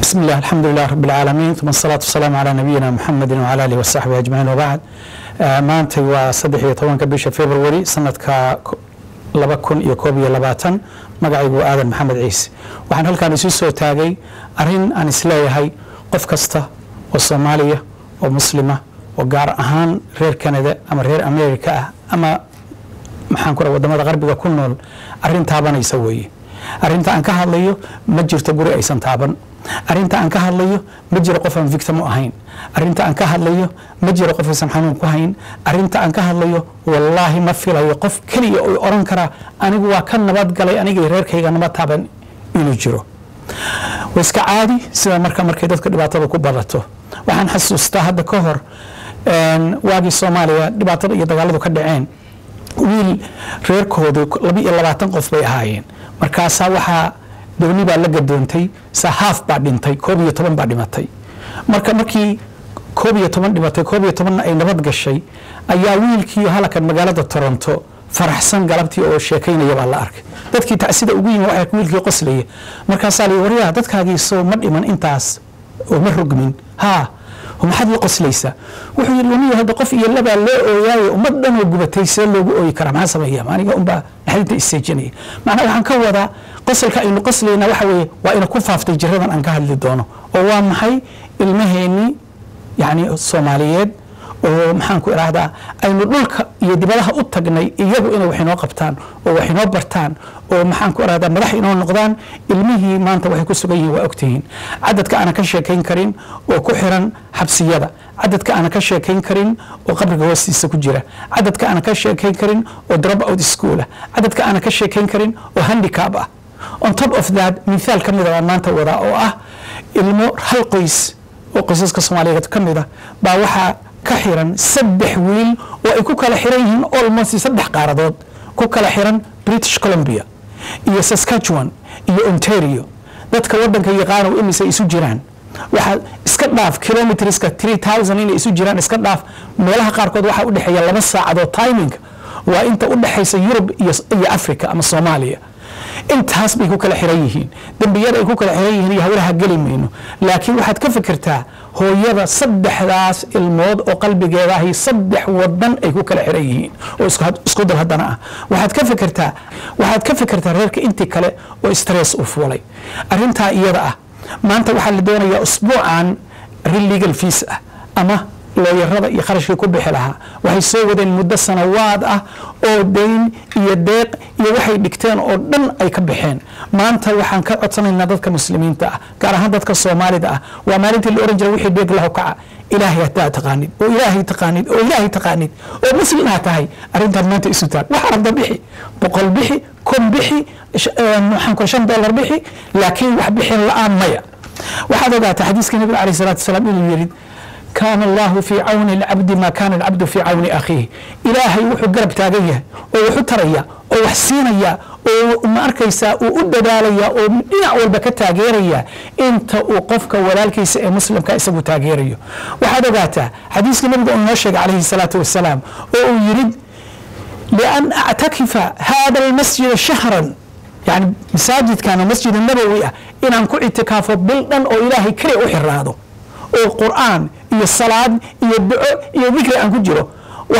بسم الله الحمد لله رب العالمين ثم الصلاة والسلام على نبينا محمد وعلى آله وصحبه أجمعين وبعد maantay waa saddex iyo tobanka bisha february sanadka laba kun iyo koob iyo labaatan magacaygu aadan maxamed ciise waxaan halkaan isu soo taagay arin aan isleeyahay qof kasta oo soomaaliya oo muslima oo gaar ahaan reer canada ama reer america ah ama maxaan ku wadamada qarbiga ku nool arin taabanaysa weeye arinta aan ka hadlayo ma jirto guri aysan taaban arinta aan ka hadlayo ma jiro qof aan victim u ahayn arinta aan ka hadlayo ma jiro qof aysan xanuun ku hayn arinta aan ka hadlayo wallaahi ma filayo qof keliya oo oran karaa anigu waa ka nabad galay anigii reerkayga nabad taaban inuu jiro waa iska caadi sida marka markay dadka dhibaatada ku badato waxaan xasuustaa hadda ka hor waagii soomaaliya dhibaatada iyo dagaaladu ka dhaceen wiil reerkoodu laba iyo labaatan qof bay ahaayeen markaasaa waxaa dooni baa la gadoontay sahaaf baa dhintay koob iyo toban baa dhimatay marka markii koob iyo toban dhimatay koob iyo tobanna ay nabad gashay ayaa wiilkii halakan magaalada toronto faraxsan galabtii oo sheekaynaya baa la arkay dadkii tacsida ugu yimi waxay wiilkii qoslaya markaasaa la waryaa dadkaagii soo ma dhiman intaas oo ma rogmin haa maxaad la qoslaysaa wuxuu yidhi wamiyo hadda qof iyo labaa loo ooyaayo ummad dhan oo gubatay see loogu ooyi karaa maxaa sameeya aniga unbaa naxdinta isseejinaya macnaa waxaan ka wadaa qosalka aynu qoslayna waxa weeye waa ina ku faaftay jiradan aan ka hadli doono oo waa maxay ilmaheennii yacni soomaaliyeed oo maxaan ku idhaahdaa aynu dhulka iyo dibadaha u tagnay iyagu inay wax inoo qabtaan oo wax inoo bartaan oo maxaan ku idhahdaa madax inoo noqdaan ilmihii maanta waxay ku sugan yihiin waa ogtihiin cadadka aanan ka sheekayn karin oo ku xiran xabsiyada cadadka aanan ka sheekayn karin oo qabriga hoostiisa ku jira cadadka aanan ka sheekayn karin oo drop out school ah cadadka aanan ka sheekayn karin oo handicap ah on top of that mithaal ka mida baan maanta wadaa oo ah ilmo hal qoys oo qoysaska soomaaliyeed ka mida baa waxaa ka xiran saddex wiil oo ay ku kala xiran yihiin almost saddex qaaradood ku kala xiran british columbia iyo saskatchewan iyo ontario dadka wadanka yaqaano imise isu jiraan waxaa iska dhaaf kilometriska three thousand inay isu jiraan iska dhaaf meelaha qaarkood waxaa u dhexeeya laba saacadoo timing waa inta u dhexaysa yurub iyo africa ama soomaaliya intaas bay ku kala xiran yihiin dembiyada ay ku kala xiran yihiin iyo hawlaha geli mayno laakiin waxaad ka fikirtaa hooyada saddexdaas ilmood oo qalbigeeda ahi saddex wadan ay ku kala xiran yihiin oo isku dal haddana ah waxaad ka fikirtaa waxaad ka fikirtaa reerka intii kale oo stress u fuulay arrintaa iyada ah maanta waxaa la doonayaa usbuucan legal fees ah ama looyarada iyo kharashkii ku bixi lahaa waxay soo wadeen muddo sanawaad ah oo dayn iyo deeq iyo waxay dhigteen oo dhan ay ka baxeen maanta waxaan ka codsanaynaa dadka muslimiinta ah gaar ahaan dadka soomaalida ah waa maalintii la oran jiray wixii dheeg lahu kaca ilaahay hadaa taqaanid oo ilaahay taqaanid oo ilaahay taqaanid oo muslim aa tahay arrintaan maanta isu taag wax arda bixi boqol bixi kun bixi maxaan ku shan dollar bixi laakiin wax bixin la-aan maya waxaad ogaataa xadiiska nabiga alayh salatu wasalaam inuu yidhi kaana allahu fii cawni alcabdi maa kaana alcabdu fii cawni akhiih ilaahay wuxuu garab taagan yahay oo wuxu taraya oo wax siinaya oo ma arkaysaa uu u dadaalaya oo dhinac walba ka taageeraya inta uu qofka walaalkiisa ee muslimka isagu taageerayo waxaad ogaataa xadiiska nabiga uu noo sheegay calayhi salaatu wasalaam oo uu yidhi lian actakifa hada almasjida shahran yani masaajidkan masjid nabowi ah inaan ku ictikaafo bil dhan oo ilaahay keliya u xiraado oo qur'aan iyo salaad iyo duco iyo dikri aan ku jiro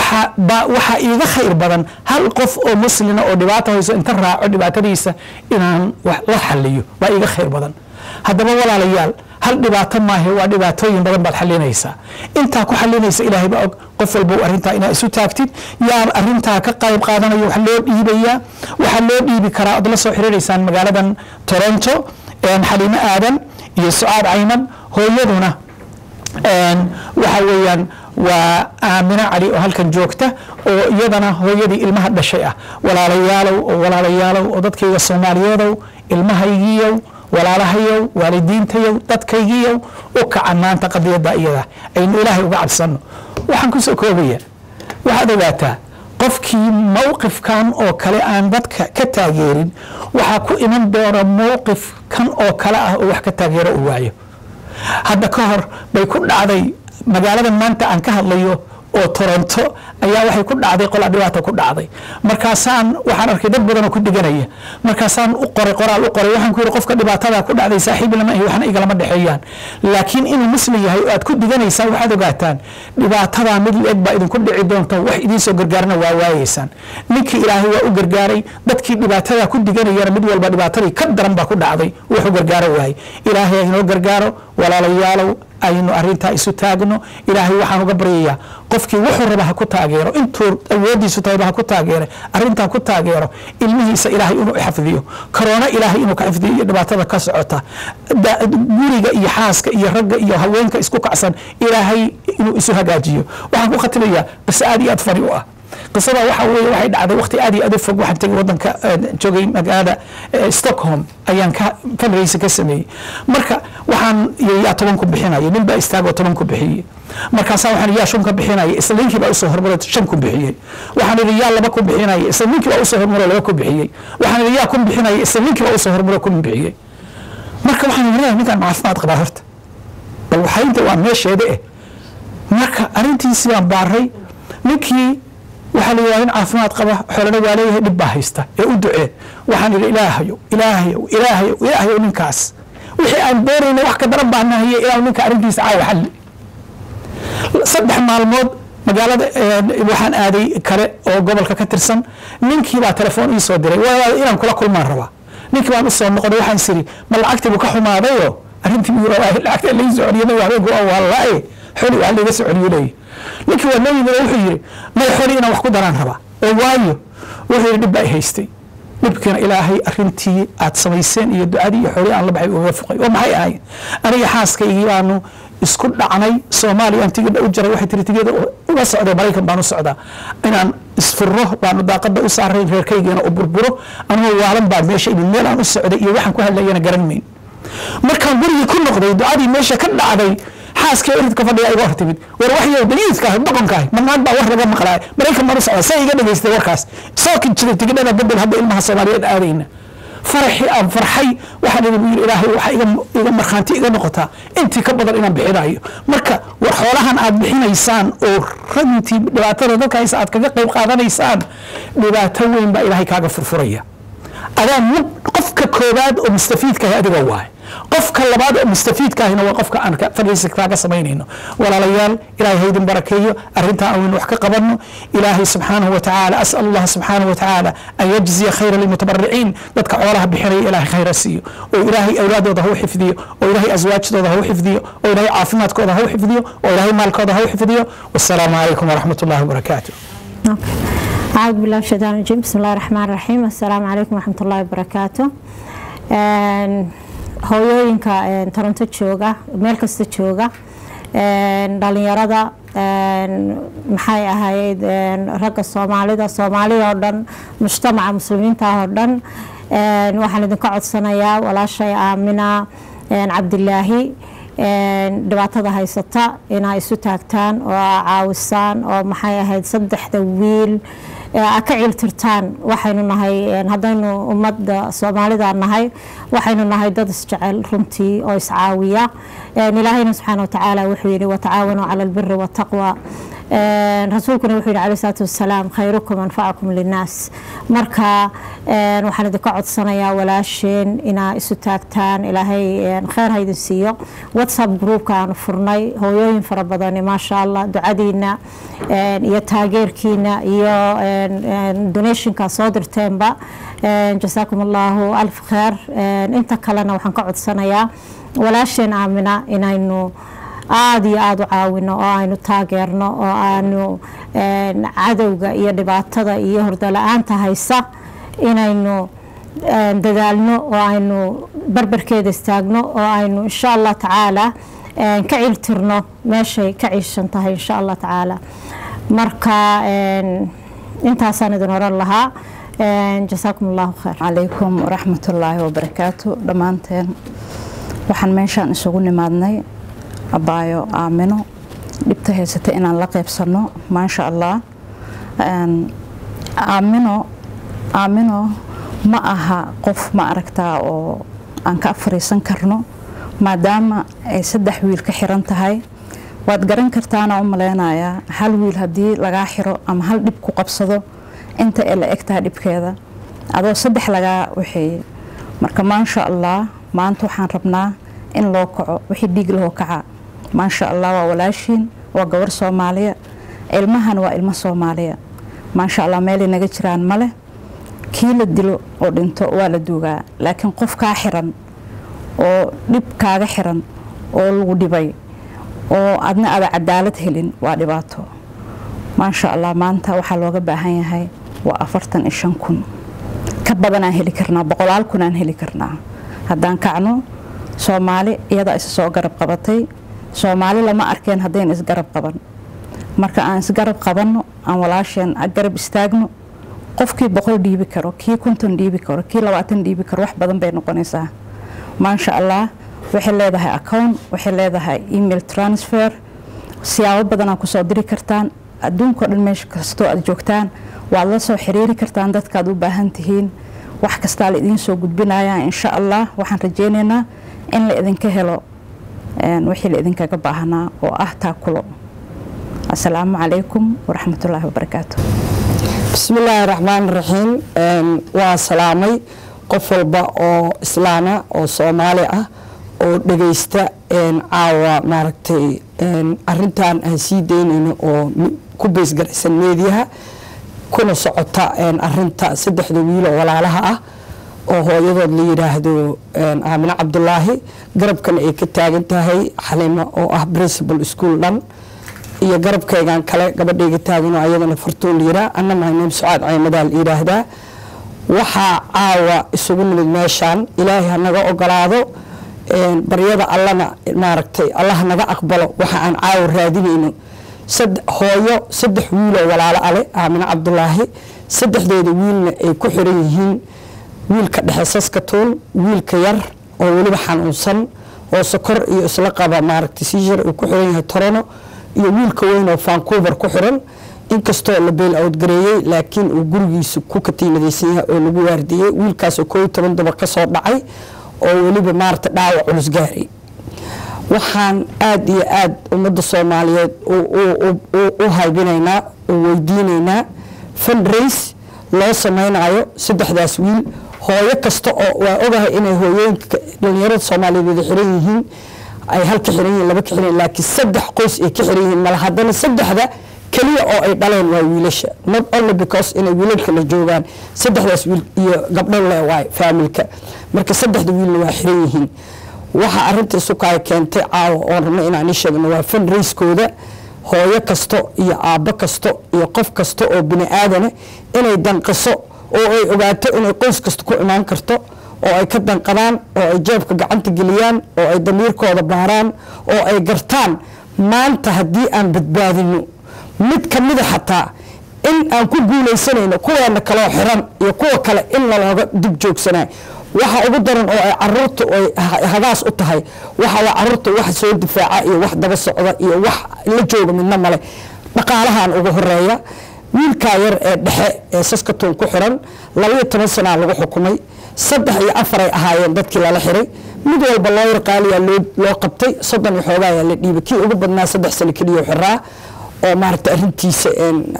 waxaa iiga khayr badan hal qof oo muslina oo dhibaato hayso inta raaco dhibaatadiisa inaan la xaliyo waa iiga khayr badan haddaba walaalayaal hal dhibaato maahe waa dhibaatooyin badan baad xalinaysaa intaa ku xalinaysa ilaahay baa og qof walba arrintaa inaa isu taagtid yaa arrintaa ka qayb qaadanaya wax loo dhiibayaa waxaa loo dhiibi karaa ood la soo xiriiraysaan magaaladan toronto xaliimo aadan iyo sucaad cayman hooyaduna waxa weeyaan waa aamino cali oo halkan joogta oo iyadana hooyadii ilmaha dhashay ah walaalayaalow oo walaalayaalow oo dadkayga soomaaliyeedow ilmahaygiiyow walaalahayow waalidiintayow dadkaygiiyow u kaca maanta qadiyadda iyada aynu ilaahay uga cabsano waxaan kusoo koobaya waxaad ogaataa qofkii mowqifkan oo kale aan dadka ka taageerin waxaa ku iman doona mowqif kan oo kale ah oo wax ka taageero u waayo hadda ka hor bay ku dhacday magaaladan maanta aan ka hadlayo oo toronto ayaa waxay ku dhacday qolaa dhibaata ku dhacday markaasaan waxaan arkay dad badanoo ku dhiganaya markaasaan u qoray qoraal u qoray waxaan ku yidhi qofka dhibaatada ku dhacday saaxiib lama ahi waxna igalama dhexeeyaan laakiin inuu muslim yahay oo aad ku diganaysaan waxaad ogaataan dhibaatadaa mid la-eg baa idinku dhici doonta wax idiinsoo gargaarna waa waayeysaan ninkii ilaahay waa u gargaaray dadkii dhibaatada ku diganayana mid walba dhibaatadii ka daran baa ku dhacday wuxuu gargaaro waayey ilaahay inoo gargaaro walaalayaalow aynu arintaa isu taagno ilaahay waxaan uga baryayaa qofkii wuxuu raba ha ku taageero intuu awoodiisu tahayba ha ku taageere arintaa ku taageero ilmihiisa ilaahay inuu xafdiyo karoona ilaahay inuu ka xifdiyo iyo dhibaatada ka socota guriga iyo xaaska iyo ragga iyo haweenka isku kacsan ilaahay inuu isu hagaajiyo waxaan ku khatimayaa qise aad iyo aad fani u ah qisada waxa weeye waxay dhacday waqti aad iyo aad u fog waxaan tegay wadanka joogay magaalada stockholm ayaan ka fundraise ka sameeyey marka waxaan yaa toban ku bixinaya nin baa istaagoo toban ku bixiyey markaasaa waxaan yaa shan ka bixinaya isla ninkii baa usoo hormaray shan ku bixiyey waxaan idhi yaa laba ku bixinaya isla ninkii baa usoo hormaray laba ku bixiyey waxaan idhi yaa kun bixinaya isla ninkii baa usoo hormaray kun bixiyey marka waxaan idhi ninkaan caafimaad qabaa horta bal waxaynta waa meesheeda eh marka arrintiisii baan baaray ninkii waxaa la yidhahda in caafimaad qaba xoolana waa leeyahay dhib baa haysta ee u ducee waxaan idhi ilaahayow ilaahayow ilaahayow ilaahayow ninkaas wixii aan doonayna wax ka daran baa nahaye ilaahu ninka arrintiisa caawa xalli saddex maalmood magaalada waxaan aaday kale oo gobolka ka tirsan ninkii baa telefoon ii soo diray waa inaan kula kulmaan rabaa ninkii baan usoo noqonay waxaan siri ma lacagtii buu ka xumaadayoo arrintii buu rabaa lacagta lai soo celiyay habeenku waa wallaaye xoli waa layga soo celiyo leeyahy ninkii waa noo yimid oo wuxuu yidhi may xoli inaan wax ku daraan rabaa oo waayo wuxuu yidhi dhib baa i haystay dhibkiina ilaahay arintii aad samayseen iyo ducadii iyo xoolii aan la baxay uga fuqay oo maxay ahayn aniga xaaskaygii baanu isku dhacnay soomaaliya aan tigidha u jaray waxay tiri tigida uga socday maraykan baan u socdaa inaan isfuro baanu daaqada u saaray reerkaygiina u burburo anigoo waalan baa meesha imid meel aan u socday iyo waxaan ku hadlayana garan mayn markaan gurigii ku noqday ducadii meesha ka dhacday xaaskii iridka fadhiga iga hor timid war waxyow daliidkaah doqonkaah marnaad baa war laga maqlaay maraykan baan u socdaa say iga dhageystay warkaas soo jiray tigidhada bedel hadda ilmaha soomaaliyeed aadayna faraxii aan farxay waxaan idhi buu yidhi ilaahay waxaa iga markhaanti iga noqotaa intii ka badan inaan bixinayo marka war xoolahan aad bixinaysaan oo ragintii dhibaatada dadka haysa aad kaga qayb qaadanaysaan dhibaato weyn baa ilaahay kaaga furfuraya adaa qofka koobaad oo mustafiidkaah adiga waay qofka labaad oo mustafiidkaahina waa qofka aan fadhiisa kaaga samaynayno walaalayaal ilaahay haydin barakeeyo arrintaa aynu wax ka qabanno ilaahay subxaanahu wa tacaala asal allah subxaanahu wa tacaala an yajziya khayra lilmutabariciin dadka xoolaha bixinaya ilaahay khayra siiyo oo ilaahay awlaadooda ha u xifdiyo oo ilaahay aswaajtooda ha u xifdiyo oo ilaahay caafimaadkooda ha u xifdiyo oo ilaahay maalkooda ha u xifdiyo wasalaamu calaykum waraxmat ullahi wabarakaatu أعوذ بالله من الشيطان الرجيم بسم الله الرحمن الرحيم السلام عليكم ورحمة الله وبركاته hooyooyinka toronto jooga meel kasta jooga dhalinyarada maxay ahayd ragga soomaalida soomaalida oo dhan mujtamaca muslimiinta oo dhan waxaan idinka codsanayaa walaashay aamina cabdilaahi dhibaatada haysata inaa isu taagtaan oo caawisaan oo maxay ahayd saddexda wiil a ka ciiltirtaan waxaynu nahay haddaynu ummadda soomaalida nahay waxaynu nahay dad isjecel runtii oo iscaawiya ilaahayna subxaana watacaala wuxuu yihi watacaawanuu cala albiri waataqwa rasuulkuna wuxuu yihi alayh salaatu wasalaam khayrukum anfacakum linnaas marka waxaan idinka codsanayaa walaasheen inaa isu taagtaan ilaahay kheyr ha idin siiyo whatsapp groupka aanu furnay hooyooyin fara badani maasha allah ducadiina iyo taageerkiina iyo donationka soo dirteenba jasaakum allahu alf kheer inta kalena waxaan ka codsanayaa walaasheen aamina inaynu aada iyo aada u caawino oo aynu taageerno oo aanu cadowga iyo dhibaatada iyo hordala-aanta haysa inaynu dadaalno oo aynu barbarkeeda istaagno oo aynu insha allah tacaala ka ciiltirno meeshay ka ciishan tahay insha allah tacaala marka intaasaan idin oran lahaa jasaakum allahu khayr calaykum waraxmatullaahi wabarakaatu dhammaanteen waxaan meeshaan isugu nimaadnay abaayo aamino dhibta haysata inaan la qaybsanno maasha allah aamino aamino ma aha qof ma aragtaa oo aan ka fariisan karno maadaama ay saddex wiil ka xiran tahay waad garan kartaana u maleynayaa hal wiil haddii lagaa xiro ama hal dhib ku qabsado inta ee la egtaha dhibkeeda adoo saddex lagaa waxeeye marka maasha allah maanta waxaan rabnaa in loo kaco wixii dhiig lahoo kaca maasha allah waa walaashiin waa gabar soomaaliya ilmahan waa ilmo soomaaliya maasha allah meelay naga jiraan male kii la dilo oo dhinto waa la duugaa laakiin qof kaa xiran oo dhib kaaga xiran oo lagu dhibay oo adna ada cadaalad helin waa dhibaato maasha allah maanta waxaa looga baahan yahay waa afartan iyo shan kun ka badanaan heli karnaa boqolaal kunaan heli karnaa haddaan kacno soomaali iyadaa isa soo garab qabatay soomaali lama arkeen haddayna isgarab qaban marka aan isgarab qabanno aan walaasheen garab istaagno qofkii boqol dhiibi karo kii konton dhiibi karo kii labaatan dhiibi karo wax badan bay noqonaysaa maasha allah waxay leedahay account waxay leedahay email transfer siyaabo badanaa kusoo diri kartaan adduunkao dhan meesha kastoo aad joogtaan waad la soo xiriiri kartaan dadkaad u baahan tihiin wax kastaa la idiin soo gudbinayaa insha allah waxaan rajeynaynaa in la idinka helo wixii la idinkaga baahanaa oo ah taakulo asalaamu calaykum waraxmatullaahi wabarakaatu bismillaahi raxmaan raxiim waa salaamay qof walba oo islaama oo soomaali ah oo dhagaysta caawa maaragtay arintan aan sii daynayno oo ku beysgaraysan meediyaha kuna socota arinta saddexda wiiloo walaalaha ah oo hooyadood la yidhaahdo aamine cabdulaahi garabkana ay ka taagan tahay xalimo oo ah principal school dhan iyo garabkaygan kale gabadhayga taaganoo ayadana fartuun liyiraa anna mahayneem sucaad caymadaa la yidhaahdaa waxaa caawa isugu nimid meeshaan ilaahay hanaga ogolaado baryada allana maaragtay allah naga aqbalo waxa aan caawa raadinayno hooyo saddex wiiloo walaalo ale aamine cabdulaahi saddexdeeda wiilna ay ku xiran yihiin wiilka dhexe saskatoon wiilka yar oo weliba xanuunsan oo sokor iyo isla qaba maaragtay siishar uu ku xiran yahay torono iyo wiilka weyn oo vancouver ku xiran inkastoo la beel awdgareeyey laakiin uu gurigiisa ku katiinadaysan yahay oo lagu waardiyey wiilkaasoo koo iyo toban daba kasoo dhacay oo weliba maarata dhaawac culus gaaray waxaan aada iyo aada ummadda soomaaliyeed u haybinaynaa oo weydiinaynaa fundrace loo sameynayo saddexdaas wiil hooyo kasta oo waa ogahay inay hooyooyinka dhalinyarada soomaaliyeed wada xiran yihiin ay hal ka xiran yihiin laba ka xiran laakiin saddex qoys ay ka xiran yihiin mala haddana saddexda keliya oo ay dhaleen waa wiilasha not only because inay wiilalka la joogaan saddexdaas wiil iyo gabdho le waay faamilka marka saddexda wiilna waa xiran yihiin waxa arinta isukaay keentay caawa oon rabno inaan ii sheegno waa fundraiskooda hooyo kasto iyo aabbo kasto iyo qof kasta oo bini aadana inay danqiso oo ay ogaato inay qoys kasta ku imaan karto oo ay ka danqadaan oo ay jeebka gacanta geliyaan oo ay damiirkooda baaraan oo ay gartaan maanta haddii aan badbaadino mid ka mida xataa in aan ku guulaysanayno kuweena kaloo xiran iyo kuwa kale in lalooga dib joogsanay waxa ugu daran oo ay caruurta ay hagaas u tahay waxa waa caruurta wax soo difaaca iyo wax daba socda iyo wax la jooga midna male dhaqaalahan ugu horeeya wiilkaa yar ee dhexe ee saskatoon ku xiran labaiyo toban sanaa lagu xukumay saddex iyo afaray ahaayeen dadkii lala xiray mid walba loo yarqaaliyaa loo qabtay soddon iyo xoogaayaa la dhiibay kii ugu badnaa saddex sano keliya xiraa oo maaragta arintiisa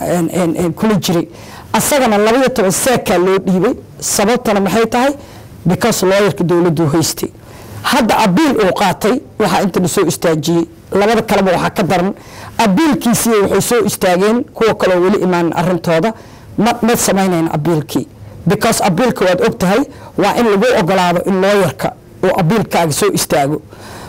kula jiray asagana labaiyo toban saakaa loo dhiibay sababtana maxay tahay because looyarka dowladdu haystay hadda abiil uu qaatay waxaa inta la soo istaajiyey labada kaleba waxaa ka daran abiilkiisii waxay soo istaageen kuwa kaloo weli imaan arintooda ma samaynayn abiilkii because abiilka waad og tahay waa in lagu ogolaado in looyarka uu abiilkaaga soo istaago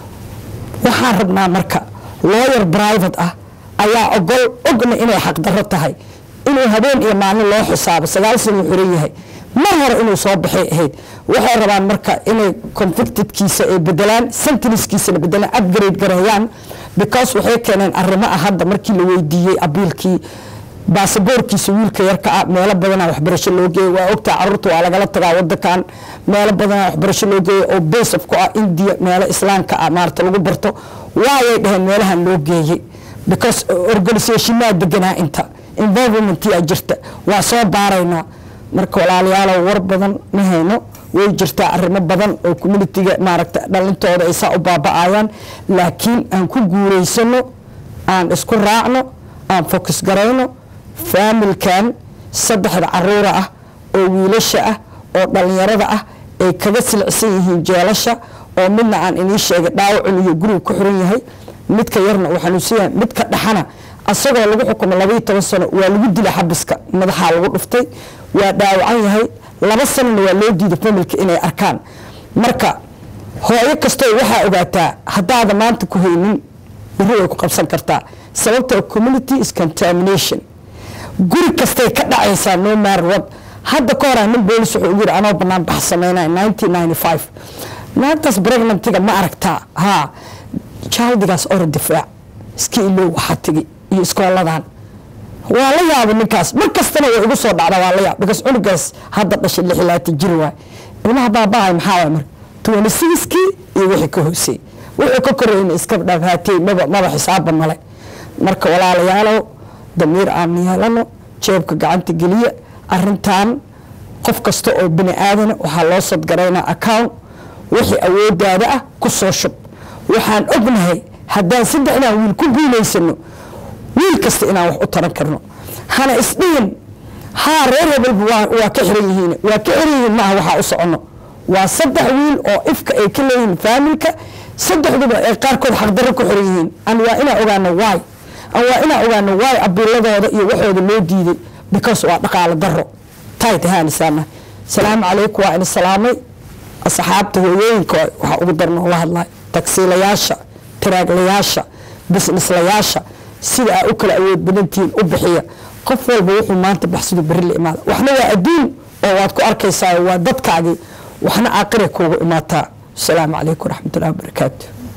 waxaan rabnaa marka looyar private ah ayaa ogol ogna inay xaqdarro tahay inuu habeen iyo maalin loo xisaabo sagaal sana uu xiran yahay mar hore inuu soo baxay ahayd waxay rabaan marka inay convictedkiisa ay bedelaan sentiniskiisana bedelaan upgrade gareeyaan because waxay keeneen arrimo ah hadda markii la weydiiyey abiilkii baasaboorkiisa wiilka yarka ah meelo badanaa waxbarasho loo geeyay waa ogtaa caruurta waa lagala tagaa wadankan meelo badanaa waxbarasho loo geeyay oo basef ku ah india meelo islaamka ah maarata lagu barto waayay dhaheen meelahan loo geeyey because organisationaa deganaa inta environmentia jirta waa soo baaraynaa marka walaalayaalow war badan ma hayno way jirtaa arrimo badan oo communitiga maaragta dhalintooda ay saa u baaba'ayaan laakiin aan ku guulaysano aan isku raacno aan fokus garayno faamilkan saddexda caruura ah oo wiilasha ah oo dhallinyarada ah ay kaga silicsan yihiin jeelasha oo midna aan inii sheegay dhaawacun iyo guriga ku xiran yahay midka yarna uu xanuunsan yahay midka dhaxana asagoo lagu xukumo labaiyo toban sano waa lagu dila xabiska madaxaa lagu dhuftay waa dhaawacan yahay laba sanona waa loo diiday familka inay arkaan marka hooyo kastoo waxaa ogaataa haddaada maanta ku haynin beri way ku qabsan kartaa sababtoo community is contamination guri kastay ka dhacaysaa no matter what hadda ka hora nin boolis wuxuu ugu yiri anoo banaan bax sameynaya 1995 naagtaas pregnantiga ma aragtaa haa jaaldigaas ora difaac iska ilow waxaa tigi iyo iskooladan waa la yaaba ninkaas mar kastana way igu soo dhacda waa la yaab because cunugaas hadda dhashay lix iyo labaatan jir waay ilmaha baabahay maxaa waay marka twenty sixkii iyo wixii ka hoosey wixii ka koreyna iska dhafaatay maba maba xisaaba male marka walaalayaalow damiir aan yeelano jeebka gacanta geliya arintan qof kasta oo bini aadana waxaa loo sadgaraynaa account wixii awoodaada ah ku soo shub waxaan ognahay haddaan saddexdan wiil ku guulaysano wiil kasta inaan wax u taran karno hana isdhihin haa reer hebelba waa ka xiran yihiin waa ka xiran yihiin maaha waxaa u soconno waa saddex wiil oo ifka ay ka leeyihiin faamilka saddexduba ay qaarkood xaqdarro ku xiran yihiin an waa inaan ogaano waay an waa inaan ogaano waay abiiladooda iyo waxooda loo diiday because waa dhaqaalo daro tay tahaanisaana salaamu calaykum waa ina salaamay asxaabta hooyooyinka waxaa ugu darno la hadlay tagsiilayaasha tiraaglayaasha bisnislayaasha sida aa u kala awood badantihiin u bixiya qof walba wuxuu maanta baxsado beri la imaada waxna waa adduun oo waad ku arkaysaa waa dadkaagii waxna aakhira kuugu imaataa asalaamu calaykum waraxmatullahi wabarakaatu